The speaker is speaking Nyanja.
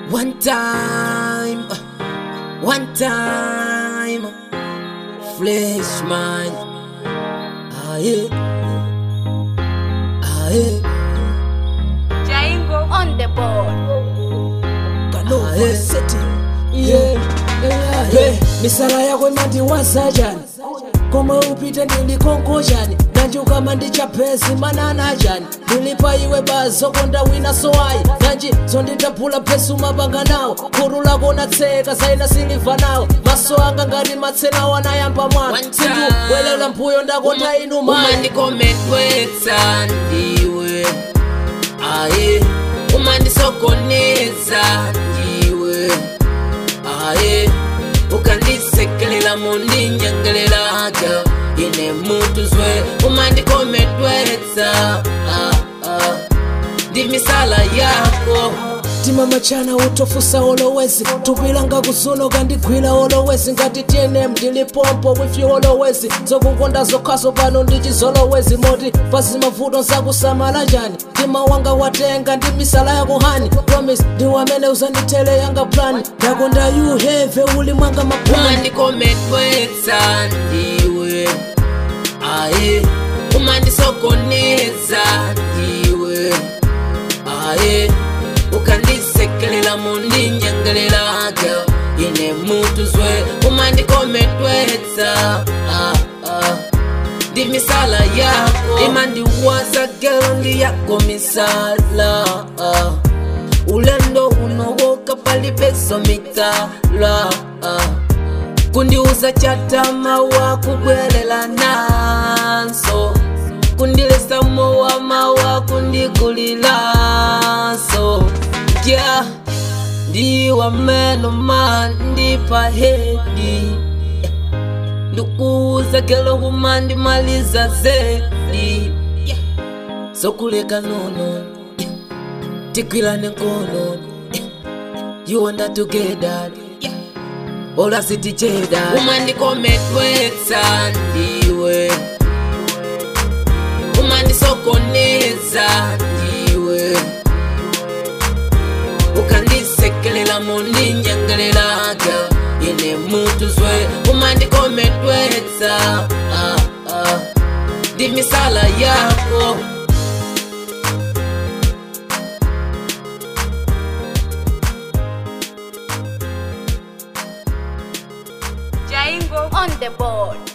One time, one time, flesh man. Ah yeah, ah yeah, Jaingo on the board. ah yeah. Yeah, yeah, yeah. misala yako imandiwaza chani komwe upite ndilikonko chani nanji ukama ndichapezi manana chani ndilipa iwe bazokonda wina sowayi nanji zonditaphula phesi umapanga nawo khuru lako natseka saina siliva nawo maso anga ngati matsena wanayamba mwana One time. sindu welela mphuyo ndakonda inu mani umandikometwetsa ndiwe aye umandisokoneza ndiwe aye ukandisekelela mundinyengelelaga ine mutu zwe umandikometwetsa ah, ah. ndi misala yako tima machana utofusa olowezi tupilanga kusuno kandigwira olowezi ngati tnm ndilipompo with you olowezi zokukonda zokhaso pano ndichizolowezi moti pasi mavuto nsakusamala njani tima wanga watenga ndi misala yako hani promise ndi wamene uzandithele yanga plan ndakonda you heve uli mwanga maplani umandikometwetsa ndiwe aye umandisokoneza ndiwe aye ukandisekelela mundinyengelelaga ine mutu zwe umandikometwetsa ah, ah. ndi misala yako imandiwaza gelo ndi yako misala ah. ulendo unowoka palibeso mitala ah. kundiuza chatama wa kubwelela nanso kundilesa mowa mawa kundikulilaso ja ndiwa meno mandipa hedi ndikuuza kelo humandimaliza zedi sokuleka nono tikwilane nkono you and I together ola siticheda umandikometwetsa ndiwe umandisokoneza ndiwe ukandisekelela mundinyengelelaga ine mutu zwe umandikometwetsa ah, ah. ndi misala yako Jaingo on the board.